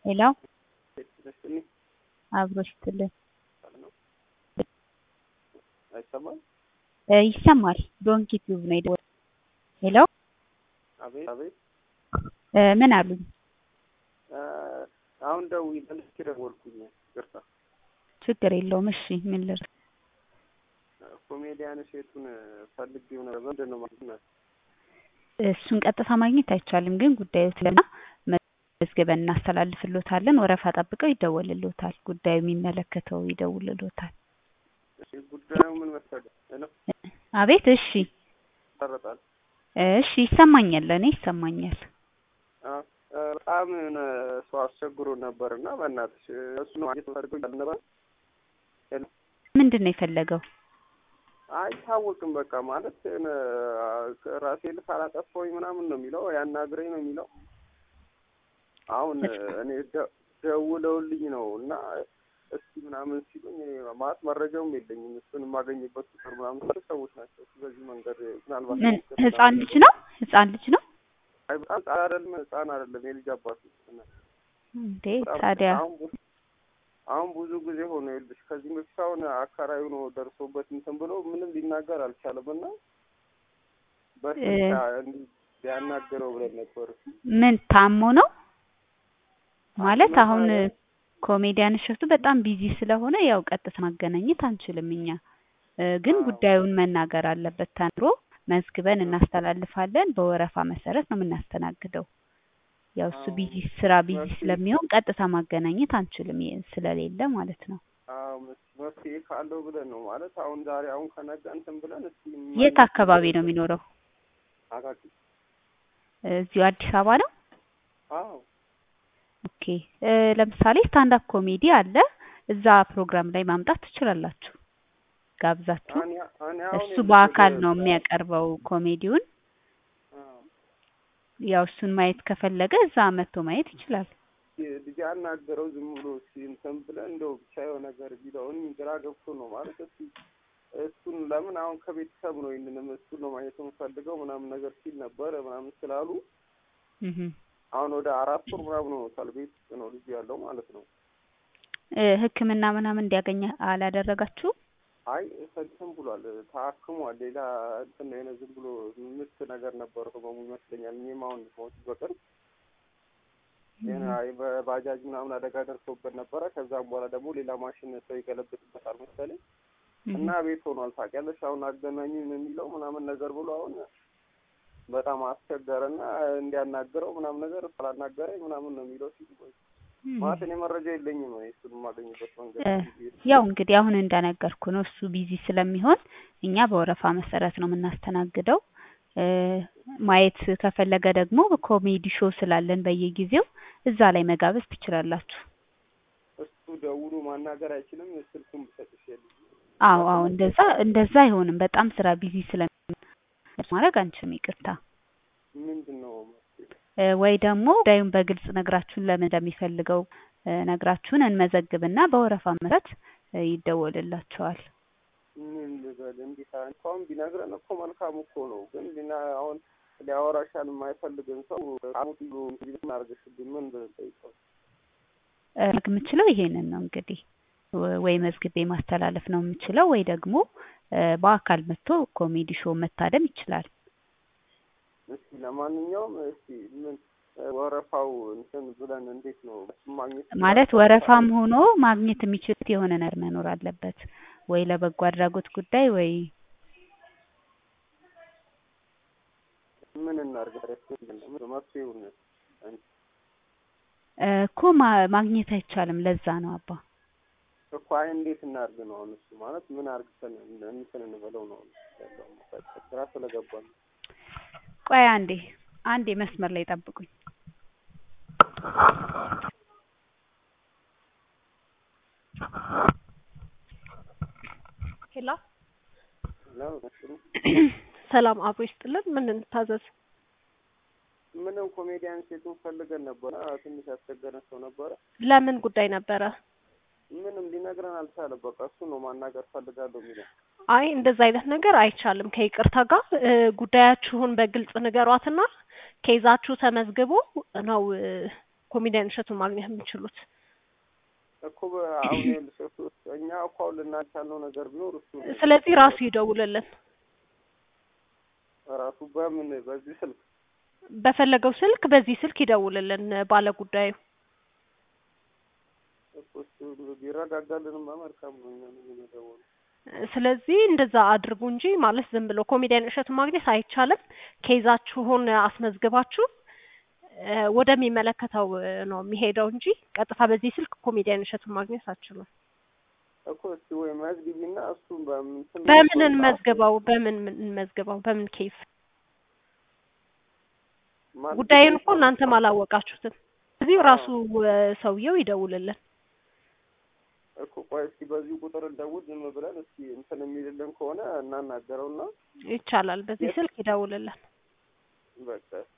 ሄሎ አብሮ ይስጥልን አይሰማም? እ ይሰማል። ዶንኪ ቲዩብ ነው የደወለው። ሄሎ አቤት አቤት። እ ምን አሉኝ? እ አሁን ደውዬ መልሼ ደወልኩኝ። ይቅርታ። ችግር የለውም። እሺ ምን ልርዳ? ኮሜዲያን እሸቱን ፈልጌው ነበር። ምንድን ነው ማለት ነው? እሱን ቀጥታ ማግኘት አይቻልም፣ ግን ጉዳዩ ስለና መዝግበን እናስተላልፍሎታለን። ወረፋ ጠብቀው ይደወልሎታል። ጉዳዩ የሚመለከተው ይደውልሎታል። እሺ ጉዳዩ ምን መሰለህ? ሄሎ አቤት። እሺ ይቆራረጣል። እሺ ይሰማኛል፣ ለእኔ ይሰማኛል። አ እ በጣም የሆነ ሰው አስቸግሮ ነበር እና በእናትሽ እሱ ነው ማግኘት ፈልገው እያለ ነበር። ሄሎ ምንድን ነው የፈለገው? አይታወቅም። በቃ ማለት የሆነ ራሴ ልክ አላጠፋሁኝ ምናምን ነው የሚለው፣ ያናግረኝ ነው የሚለው። አሁን እኔ ደ- ደውለውልኝ ነው እና እስቲ ምናምን ሲሉኝ እኔ ማለት መረጃውም የለኝም። እሱን የማገኝበት ቁጥር ምናምን ስለ ሰዎች ናቸው። እሱ በዚህ መንገድ ምናልባት ምን ህፃን ልጅ ነው? ህፃን ልጅ ነው አይ በጣም ህፃን አይደለም፣ ህፃን አይደለም፣ የልጅ አባት ነው። እንዴ? በጣም ታዲያ አሁን ብዙ- አሁን ብዙ ጊዜ ሆነ ይልሽ ከዚህ በፊት አሁን አካራዩ ነው ደርሶበት እንትን ብሎ ምንም ሊናገር አልቻለም እና በስልክ እንዲህ ሊያናገረው ብለን ነበር። ምን ታሞ ነው ማለት? አሁን ኮሜዲያን እሸቱ በጣም ቢዚ ስለሆነ ያው ቀጥታ ማገናኘት አንችልም እኛ እ ግን አዎ። ጉዳዩን መናገር አለበት ተንሮ መዝግበን እናስተላልፋለን። በወረፋ መሰረት ነው የምናስተናግደው። ያው እሱ አዎ። ቢዚ ስራ ቢዚ መፍትሄ- ስለሚሆን ቀጥታ ማገናኘት አንችልም የ- ስለሌለ ማለት ነው። አዎ መስ- መፍትሄ ካለው ብለን ነው ማለት አሁን ዛሬ አሁን ከነጋ እንትን ብለን እስቲ የት አካባቢ ነው የሚኖረው? አቃቂ እዚሁ አዲስ አበባ ነው። አዎ ኦኬ እ ለምሳሌ ስታንዳፕ ኮሜዲ አለ። እዛ ፕሮግራም ላይ ማምጣት ትችላላችሁ ጋብዛችሁ። እኔ እኔ አሁን እሱ የምልሽ በአካል ወደ- ነው የሚያቀርበው ኮሜዲውን። አዎ ያው እሱን ማየት ከፈለገ እዛ መጥቶ ማየት ይችላል። ልጅ አናገረው ዝም ብሎ እስኪ እንትን ብለን እንደው ብቻ የሆነ ነገር ቢለውን ግራ ገብቶ ነው ማለት እስኪ እሱን ለምን አሁን ከቤተሰብ ነው ይህንንም እሱን ነው ማየት የምፈልገው ምናምን ነገር ሲል ነበረ ምናምን ስላሉ እህ አሁን ወደ አራት ወር ምናምን ሆኖታል ቤት ውስጥ ነው ልጁ ያለው ማለት ነው። እ ሕክምና ምናምን እንዲያገኝ አላደረጋችሁ? አይ እንትን ብሏል ታክሟል። ሌላ እንትን የሆነ ዝም ብሎ ምት ነገር ነበረው ህመሙ ይመስለኛል። እኔም አሁን ሞት በቅርብ የሆነ አይ በባጃጅ ምናምን አደጋ ደርሶበት ነበረ። ከዛም በኋላ ደግሞ ሌላ ማሽን ሰው ይገለብጥበታል መሰለኝ እና ቤት ሆኗል። ታውቂያለሽ አሁን አገናኙኝ ነው የሚለው ምናምን ነገር ብሎ አሁን በጣም አስቸገረና እንዲያናግረው ምናምን ነገር ስላናገረኝ ምናምን ነው የሚለው ሲል ቆይ ማለት እኔ መረጃ የለኝም ነው እሱን የማገኝበት መንገድ እ ያው እንግዲህ አሁን እንደነገርኩ ነው እሱ ቢዚ ስለሚሆን እኛ በወረፋ መሰረት ነው የምናስተናግደው። እ ማየት ከፈለገ ደግሞ ኮሜዲ ሾው ስላለን በየጊዜው እዛ ላይ መጋበዝ ትችላላችሁ። እሱ ደውሎ ማናገር አይችልም። ስልኩን ብሰጥሽ የለም አዎ አዎ እንደዛ እንደዛ አይሆንም። በጣም ስራ ቢዚ ስለሚሆን ማድረግ አንችልም። ይቅርታ ምንድን ነው እ ወይ ደግሞ ጉዳዩን በግልጽ ነግራችሁን ለምን እንደሚፈልገው እ ነግራችሁን እንመዘግብና በወረፋ መሰረት እ ይደወልላችኋል። ምን ልበል እንዴት እንኳን ቢነግረን እኮ መልካም እኮ ነው። ግን ቢና አሁን ሊያወራሻል የማይፈልግን ሰው አሙት ብሎ ምን አድርገሽብኝ ምን ብለን ጠይቀው እ ማድረግ የምችለው ይሄንን ነው እንግዲህ ወ- ወይ መዝግቤ ማስተላለፍ ነው የምችለው ወይ ደግሞ እ በአካል መጥቶ ኮሜዲ ሾው መታደም ይችላል። እስኪ ለማንኛውም እስኪ ምን ወረፋው እንትን ብለን እንዴት ነው እሱን ማግኘት ማለት ወረፋም ሆኖ ማግኘት የሚችሉት የሆነ ነገር መኖር አለበት ወይ ለበጎ አድራጎት ጉዳይ ወይ ምን እናድርግ? ምን መፍትሄውን እ እኮ ማ- ማግኘት አይቻልም። ለዛ ነው አባ እኮ አይ እንዴት እናድርግ ነው አሁን እሱ ማለት ምን አድርግተን እንትን እንበለው ነው ያለው ስራ ስለገባ ነው። ቆይ አንዴ አንዴ መስመር ላይ ጠብቁኝ። ሄሎ ነው እሱ ሰላም አብሮ ይስጥልን። ምን እንታዘዝ? ምንም ኮሜዲያን ሴቱን ፈልገን ነበረ። ትንሽ ያስቸገረን ሰው ነበረ። ለምን ጉዳይ ነበረ? ምንም ሊነግረን አልቻለም። በቃ እሱ ነው ማናገር ፈልጋለሁ የሚለው። አይ እንደዛ አይነት ነገር አይቻልም። ከይቅርታ ጋር እ ጉዳያችሁን በግልጽ ንገሯትና ኬዛችሁ ተመዝግቦ ነው እ ኮሜዲያን እሸቱን ማግኘት የሚችሉት። እኮ በ- አሁን ይኸውልሽ እሱ እኛ እኮ አሁን ልናንተ ያልነው ነገር ቢኖር እሱ ነው። ስለዚህ ራሱ ይደውልልን ራሱ በምን በዚህ ስልክ በፈለገው ስልክ በዚህ ስልክ ይደውልልን ባለ ጉዳዩ። እኮ እሱ ቢረጋጋልንማ መልካም ነው። እኛ ምን የምንደውለው ስለዚህ እንደዛ አድርጉ እንጂ ማለት ዝም ብሎ ኮሜዲያን እሸቱን ማግኘት አይቻልም። ኬዛችሁን አስመዝግባችሁ እ ወደሚመለከተው እ ነው የሚሄደው እንጂ ቀጥታ በዚህ ስልክ ኮሜዲያን እሸቱን ማግኘት አትችሉም። እኮ እስቲ ወይ መዝግቢና እሱን በምን ስም በምን እንመዝግበው? በምን ምን እንመዝግበው? በምን ኬዝ? ማን- ጉዳዩን እኮ እናንተም አላወቃችሁትም። እዚሁ ራሱ እ ሰውየው ይደውልልን። እኮ ቆይ እስኪ በዚህ ቁጥር እንደውል ዝም ብለን እስኪ እንትን የሚልልን ከሆነ እናናገረውና ይቻላል። በዚህ ስልክ ይደውልልን። በቃ